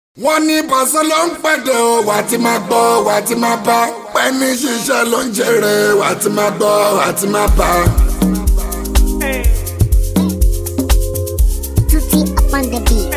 wọ́n ní pàṣẹ ló ń pẹ̀dẹ̀ o wà á ti máa gbọ́ wà á ti máa bá pẹ́ ní ṣiṣẹ́ ló ń jèrè wà á ti máa gbọ́ wà á ti máa bá. Tutti upon the beat.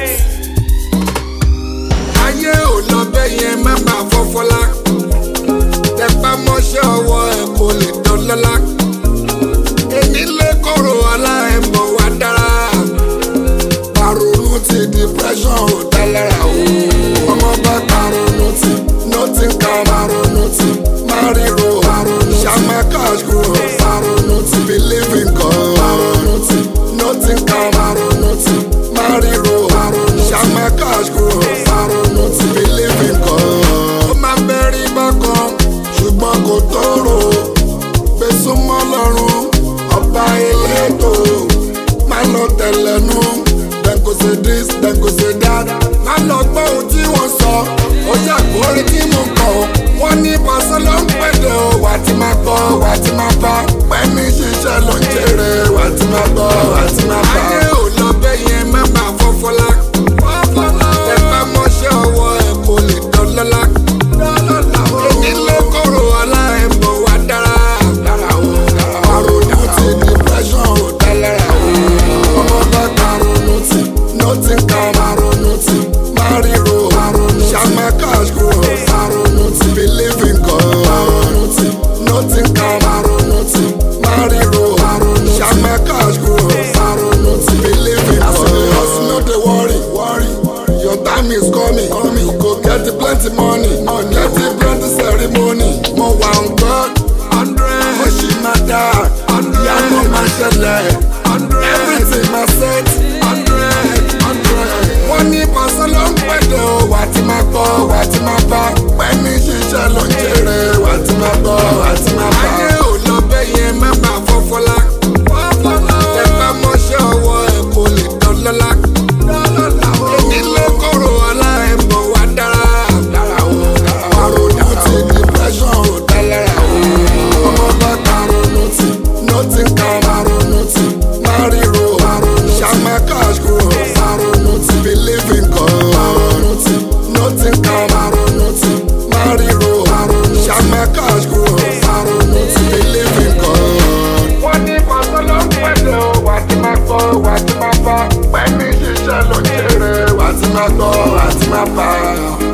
ayé ò lọ bẹ́ẹ̀ yẹn má bàa fọ́fọ́lá tẹpá mọ́ṣẹ́ ọwọ́ ẹ̀ kò lè dán lọ́lá èmi lè kóró ọlá ẹ̀ mọ̀ wá dára paronu ti depression ò dá lára o ọmọ bá paronu ti nothing can paronu ti mariro paronu ṣàmà cash grow paronu ti believe in God paronu ti nothing can paronu ti mariro paronu ṣàmà cash grow paronu ti believe in God. ó máa bẹ́rí bákan ṣùgbọ́n kò tóró gbèsùmọ́ lọ́rùn ọba elétò máa lọ tẹ̀lẹ́nu dem go say this dem go say that má lọ gbọ́ ohun tí wọ́n sọ ó ṣàkórí tí mo kọ̀ wọ́n ní pàṣẹ ló ń pẹ̀lẹ́ o wà á ti máa gbọ́ wà á ti máa bá pẹ́ ní ṣiṣẹ́ ló ń jèrè wà á ti máa gbọ́ wà á ti máa bá. ayé ò lọ bẹ́ẹ̀ yẹn má bàa fọ́fọ́lá ẹ bá mọ́ṣẹ́ ọwọ́ ẹ̀ kò lè dán lọ́lá èmi lè kóró ọlá ẹ̀ mọ̀ wá dára àrònú ti depression ò dá lára o ọmọ bá karonu ti nothing can àrònú ti mariro àrònú ṣàmà cash grow àrònú ti believe in God àrònú ti nothing can àrònú ti mariro àrònú ṣàmà cash grow àrònú ti believe in God. hustle no dey worry worry your time is coming coming you go get the plenty money money get the plenty ceremony mo wà on God hundred mo ṣì máa dá ìyanu máa ṣẹlẹ̀ everything máa set hundred hundred. wọ́n ní pàṣẹ ló ń pẹ̀lẹ́ o wà á ti máa gbọ́ wà á ti máa bá pẹ́ ní ṣiṣẹ́ ló ń jèrè wà á ti máa gbọ́ wà á ti máa bá. ayé ò lọ bẹ́ẹ̀ yẹn má bàa fọ́fọ́lá ẹ bá mọ́ṣẹ́ ọwọ́ ẹ̀ kò lè dán lọ́lá èmi lè kóró ọlá ẹ̀ mọ̀ wá dára àrònú ti depression ò dá lára o ọmọ bá karonu ti nothing can karonu ti mariro ṣàmà cash grow karonu ti believe in God karonu ti nothing can karonu ti mariro ṣàmà cash grow karonu ti believe in God. wọ́n ní pàṣẹ ló ń pẹ̀lẹ́ o wà á ti máa gbọ́ wà á ti máa bá pẹ́ ní ṣiṣẹ́ ló ń jèrè wà á ti máa gbọ́ wà á ti máa bá.